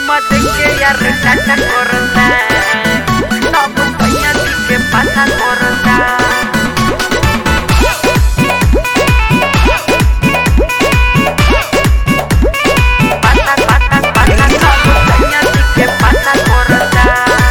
que ya resaca corta No compañía sí que pasa corta Pasa, pasa, pasa No compañía sí que pasa corta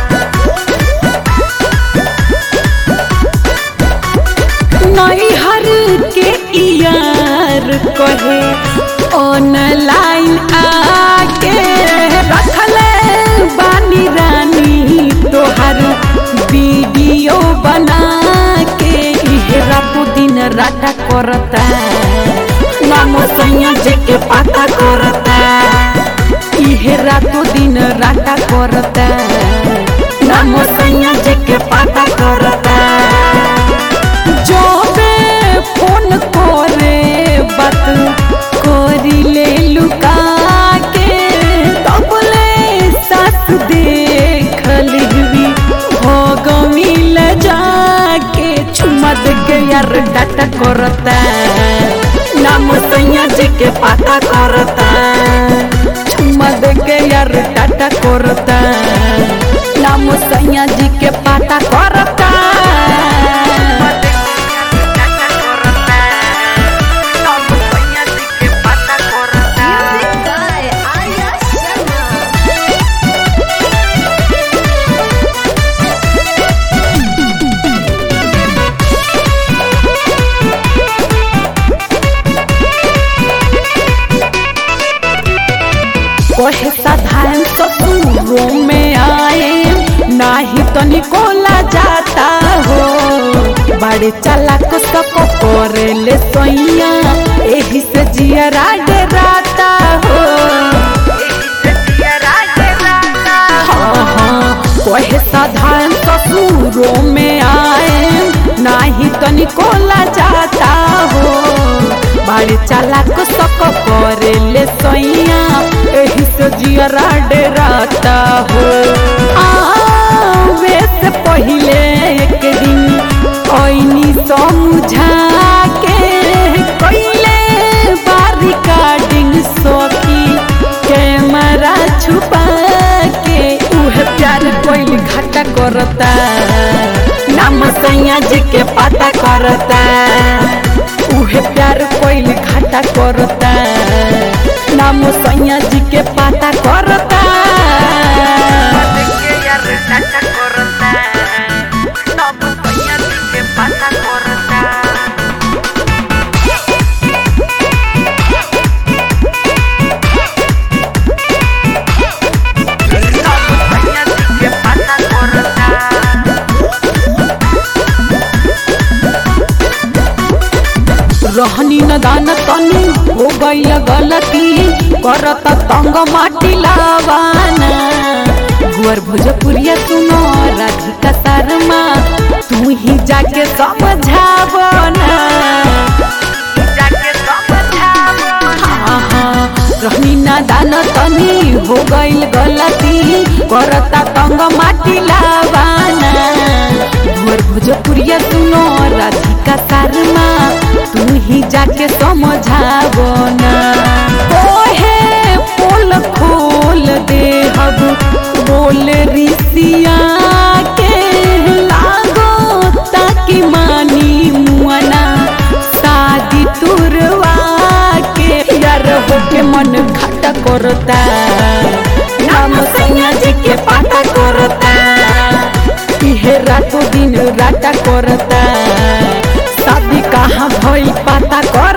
नैहर के यार कहे online आके रखले बानी रानी तोहर वीडियो बना के इहे रातो दिन राटा करता नाम सैया जे के पाता करता इहे रातो दिन राटा करता नाम सैया जे के पाता करता जोबे फोन करे बात करी ले लुका के तबले सास देख लिहवी हो गमिल जाके चुमा दे के यार डाटा करता नाम सैया जी के पाता करता चुमा दे के यार डाटा करता नाम सैया जी के पाता करता कहे साधारण ससुरों में आए नाही तो निकोला जाता हो बड़े चालाक सको करे ले सोइया एही से जियरा डराता हो हाँ हाँ कहे साधारण ससुरों में आए नाही तो निकोला जाता हो बड़े चालाक सको करे ले सोइया एही से जियरा डराता हो आवे से पहिले एक दिन ओइनी समझा के कइले बारी कार्डिंग सोकी कैमरा छुपा के उहे प्यार कोइल घाटा करता नाम सैया जी के पता करता उहे प्यार कोइल घाटा करता नाम सैया जी के पता करता रहनी न दान तनी हो गई गलती करत तंग माटी लावाना गुअर भोजपुरिया सुनो राधिका शर्मा तू ही जाके समझावना हाँ हाँ रहनी न दान तनी हो गई गलती करता तंग माटी लावाना गुअर भोजपुरिया सुनो राधिका शर्मा तू ही जाके समझाबो ना ओहे पोल खोल दे हब बोल रिसिया के लागो ताकि मानी मुआना शादी तुरवा के यार होके मन घाटा करता नाम सैया जी के पाता करता इहे रातो दिन राटा करता शादी कहाँ भइल पता कर